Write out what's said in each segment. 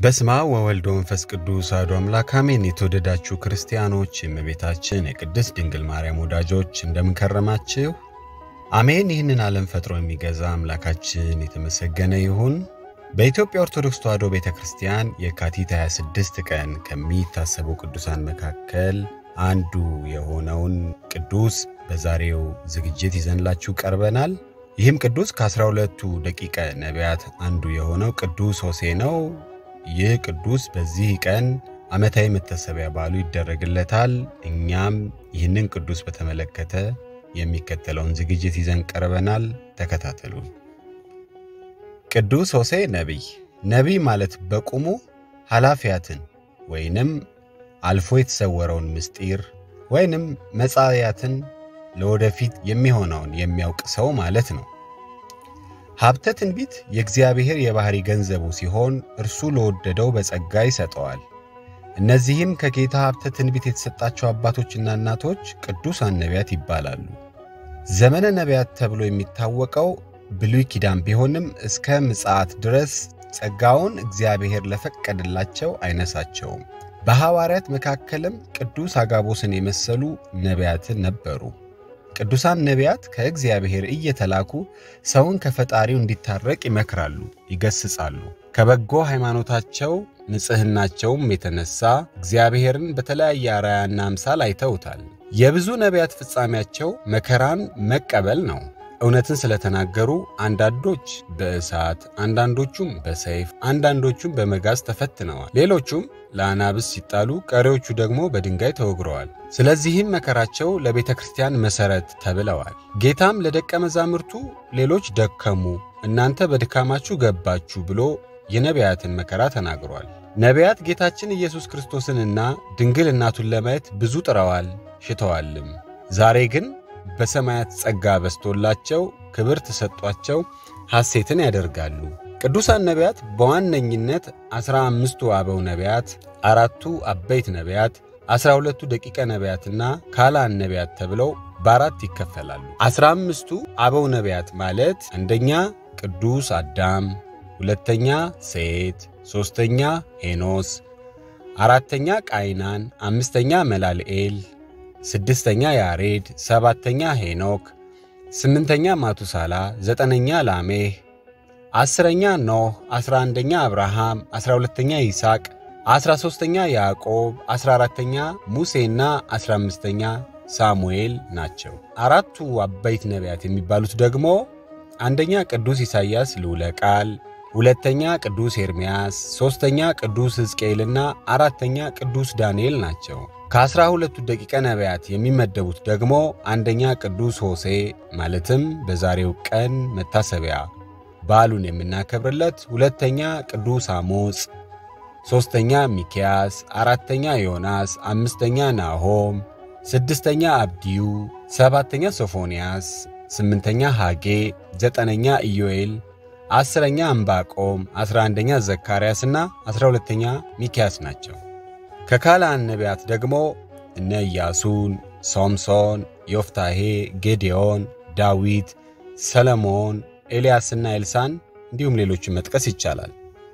በስማ ወወልድ ወመንፈስ ቅዱስ አሐዱ አምላክ አሜን። የተወደዳችሁ ክርስቲያኖች፣ የእመቤታችን የቅድስት ድንግል ማርያም ወዳጆች እንደምንከረማችሁ አሜን። ይህንን ዓለም ፈጥሮ የሚገዛ አምላካችን የተመሰገነ ይሁን። በኢትዮጵያ ኦርቶዶክስ ተዋሕዶ ቤተ ክርስቲያን የካቲት 26 ቀን ከሚታሰቡ ቅዱሳን መካከል አንዱ የሆነውን ቅዱስ በዛሬው ዝግጅት ይዘንላችሁ ቀርበናል። ይህም ቅዱስ ከአስራ ሁለቱ ደቂቀ ነቢያት አንዱ የሆነው ቅዱስ ሆሴዕ ነው። ይህ ቅዱስ በዚህ ቀን ዓመታዊ መታሰቢያ በዓሉ ይደረግለታል። እኛም ይህንን ቅዱስ በተመለከተ የሚከተለውን ዝግጅት ይዘን ቀርበናል። ተከታተሉን። ቅዱስ ሆሴዕ ነቢይ። ነቢይ ማለት በቁሙ ኃላፊያትን ወይንም አልፎ የተሰወረውን ምስጢር ወይንም መጻያትን ለወደፊት የሚሆነውን የሚያውቅ ሰው ማለት ነው። ሀብተ ትንቢት የእግዚአብሔር የባሕሪ ገንዘቡ ሲሆን እርሱ ለወደደው በጸጋ ይሰጠዋል። እነዚህም ከጌታ ሀብተ ትንቢት የተሰጣቸው አባቶችና እናቶች ቅዱሳን ነቢያት ይባላሉ። ዘመነ ነቢያት ተብሎ የሚታወቀው ብሉይ ኪዳን ቢሆንም እስከ ምጽአት ድረስ ጸጋውን እግዚአብሔር ለፈቀደላቸው አይነሳቸውም። በሐዋርያት መካከልም ቅዱስ አጋቦስን የመሰሉ ነቢያትን ነበሩ። ቅዱሳን ነቢያት ከእግዚአብሔር እየተላኩ ሰውን ከፈጣሪው እንዲታረቅ ይመክራሉ፣ ይገስጻሉ። ከበጎ ሃይማኖታቸው ንጽሕናቸውም የተነሳ እግዚአብሔርን በተለያየ አርአያና አምሳል አይተውታል። የብዙ ነቢያት ፍጻሜያቸው መከራን መቀበል ነው። እውነትን ስለተናገሩ አንዳንዶች በእሳት አንዳንዶቹም በሰይፍ አንዳንዶቹም በመጋዝ ተፈትነዋል። ሌሎቹም ለአናብስ ሲጣሉ፣ ቀሪዎቹ ደግሞ በድንጋይ ተወግረዋል። ስለዚህም መከራቸው ለቤተ ክርስቲያን መሠረት ተብለዋል። ጌታም ለደቀ መዛሙርቱ ሌሎች ደከሙ፣ እናንተ በድካማችሁ ገባችሁ ብሎ የነቢያትን መከራ ተናግሯል። ነቢያት ጌታችን ኢየሱስ ክርስቶስንና ድንግል እናቱን ለማየት ብዙ ጥረዋል ሽተዋልም። ዛሬ ግን በሰማያት ጸጋ በስቶላቸው ክብር ተሰጧቸው ሐሴትን ያደርጋሉ። ቅዱሳን ነቢያት በዋነኝነት ዐሥራ አምስቱ አበው ነቢያት፣ አራቱ አበይት ነቢያት፣ ዐሥራ ሁለቱ ደቂቀ ነቢያትና ካላን ነቢያት ተብለው በአራት ይከፈላሉ። ዐሥራ አምስቱ አበው ነቢያት ማለት አንደኛ ቅዱስ አዳም፣ ሁለተኛ ሴት፣ ሦስተኛ ሄኖስ፣ አራተኛ ቃይናን፣ አምስተኛ መላልኤል ስድስተኛ ያሬድ፣ ሰባተኛ ሄኖክ፣ ስምንተኛ ማቱሳላ፣ ዘጠነኛ ላሜህ፣ አስረኛ ኖህ፣ አስራ አንደኛ አብርሃም፣ አስራ ሁለተኛ ይስሐቅ፣ አስራ ሦስተኛ ያዕቆብ፣ አስራ አራተኛ ሙሴና አስራ አምስተኛ ሳሙኤል ናቸው። አራቱ አበይት ነቢያት የሚባሉት ደግሞ አንደኛ ቅዱስ ኢሳይያስ ልዑለ ቃል፣ ሁለተኛ ቅዱስ ኤርምያስ፣ ሦስተኛ ቅዱስ ሕዝቅኤልና አራተኛ ቅዱስ ዳንኤል ናቸው። ከአስራ ሁለቱ ደቂቀ ነቢያት የሚመደቡት ደግሞ አንደኛ ቅዱስ ሆሴዕ ማለትም በዛሬው ቀን መታሰቢያ በዓሉን የምናከብርለት፣ ሁለተኛ ቅዱስ አሞጽ፣ ሦስተኛ ሚክያስ፣ አራተኛ ዮናስ፣ አምስተኛ ናሆም፣ ስድስተኛ አብድዩ፣ ሰባተኛ ሶፎንያስ፣ ስምንተኛ ሐጌ፣ ዘጠነኛ ኢዮኤል፣ አስረኛ ዕንባቆም፣ አስራ አንደኛ ዘካርያስና አስራ ሁለተኛ ሚክያስ ናቸው። ከካላን ነቢያት ደግሞ እነ ኢያሱን፣ ሶምሶን፣ ዮፍታሄ፣ ጌዴዎን፣ ዳዊት፣ ሰለሞን፣ ኤልያስና ኤልሳን እንዲሁም ሌሎችን መጥቀስ ይቻላል።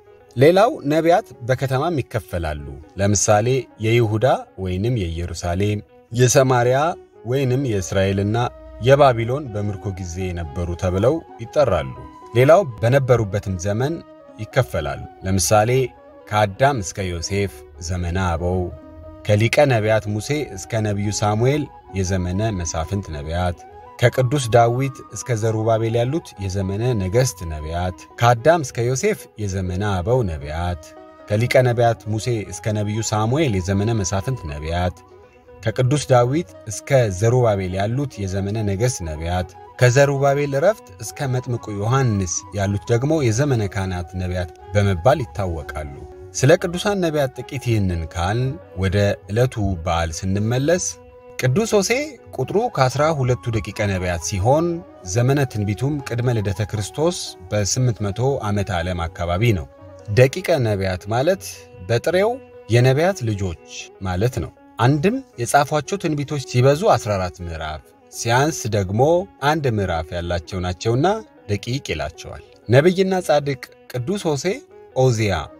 ሌላው ነቢያት በከተማም ይከፈላሉ። ለምሳሌ የይሁዳ ወይንም የኢየሩሳሌም፣ የሰማርያ ወይንም የእስራኤልና የባቢሎን በምርኮ ጊዜ የነበሩ ተብለው ይጠራሉ። ሌላው በነበሩበትም ዘመን ይከፈላሉ። ለምሳሌ ከአዳም እስከ ዮሴፍ ዘመነ አበው፣ ከሊቀ ነቢያት ሙሴ እስከ ነቢዩ ሳሙኤል የዘመነ መሳፍንት ነቢያት፣ ከቅዱስ ዳዊት እስከ ዘሩባቤል ያሉት የዘመነ ነገሥት ነቢያት፣ ከአዳም እስከ ዮሴፍ የዘመነ አበው ነቢያት፣ ከሊቀ ነቢያት ሙሴ እስከ ነቢዩ ሳሙኤል የዘመነ መሳፍንት ነቢያት፣ ከቅዱስ ዳዊት እስከ ዘሩባቤል ያሉት የዘመነ ነገሥት ነቢያት ከዘሩባቤል ዕረፍት እስከ መጥምቁ ዮሐንስ ያሉት ደግሞ የዘመነ ካህናት ነቢያት በመባል ይታወቃሉ። ስለ ቅዱሳን ነቢያት ጥቂት ይህንን ካልን ወደ ዕለቱ በዓል ስንመለስ ቅዱስ ሆሴዕ ቁጥሩ ከአስራ ሁለቱ ደቂቀ ነቢያት ሲሆን ዘመነ ትንቢቱም ቅድመ ልደተ ክርስቶስ በ800 ዓመተ ዓለም አካባቢ ነው። ደቂቀ ነቢያት ማለት በጥሬው የነቢያት ልጆች ማለት ነው። አንድም የጻፏቸው ትንቢቶች ሲበዙ 14 ምዕራፍ ሲያንስ ደግሞ አንድ ምዕራፍ ያላቸው ናቸውና ደቂቅ ይላቸዋል። ነቢይና ጻድቅ ቅዱስ ሆሴዕ ኦዚያ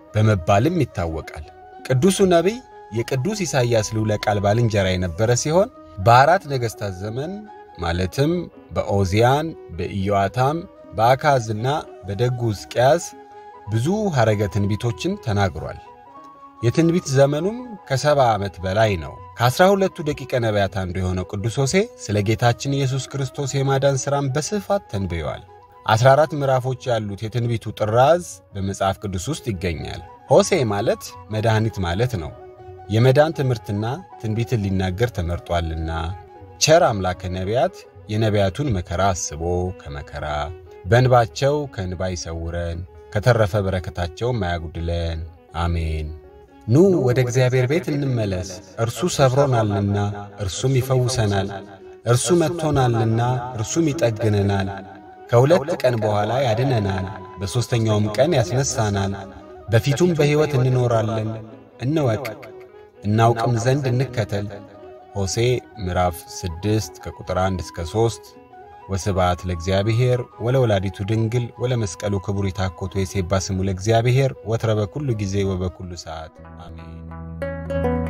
በመባልም ይታወቃል። ቅዱሱ ነቢይ የቅዱስ ኢሳይያስ ልዑለ ቃል ባልንጀራ የነበረ ሲሆን በአራት ነገሥታት ዘመን ማለትም በኦዚያን፣ በኢዮአታም፣ በአካዝና በደጉ ሕዝቅያስ ብዙ ሐረገ ትንቢቶችን ተናግሯል። የትንቢት ዘመኑም ከሰባ ዓመት በላይ ነው። ከዐሥራ ሁለቱ ደቂቀ ነቢያት አንዱ የሆነው ቅዱስ ሆሴ ስለ ጌታችን ኢየሱስ ክርስቶስ የማዳን ሥራን በስፋት ተንብዮአል። ዐሥራ አራት ምዕራፎች ያሉት የትንቢቱ ጥራዝ በመጽሐፍ ቅዱስ ውስጥ ይገኛል። ሆሴ ማለት መድኃኒት ማለት ነው። የመዳን ትምህርትና ትንቢትን ሊናገር ተመርጧልና ቸር አምላከ ነቢያት የነቢያቱን መከራ አስቦ ከመከራ በእንባቸው ከእንባ ይሰውረን ከተረፈ በረከታቸውም አያጉድለን፣ አሜን። ኑ ወደ እግዚአብሔር ቤት እንመለስ፣ እርሱ ሰብሮናልና እርሱም ይፈውሰናል። እርሱ መጥቶናልና እርሱም ይጠግነናል። ከሁለት ቀን በኋላ ያድነናል፣ በሦስተኛውም ቀን ያስነሳናል። በፊቱም በሕይወት እንኖራለን። እንወቅ እናውቅም ዘንድ እንከተል። ሆሴ ምዕራፍ 6 ከቁጥር 1 እስከ 3 ወስብሐት ለእግዚአብሔር ወለወላዲቱ ድንግል ወለመስቀሉ ክቡር ይታኮቱ የሴባ ስሙ ለእግዚአብሔር ወትረ በኩሉ ጊዜ ወበኩሉ ሰዓት አሜን።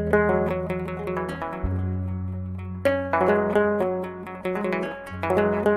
thank you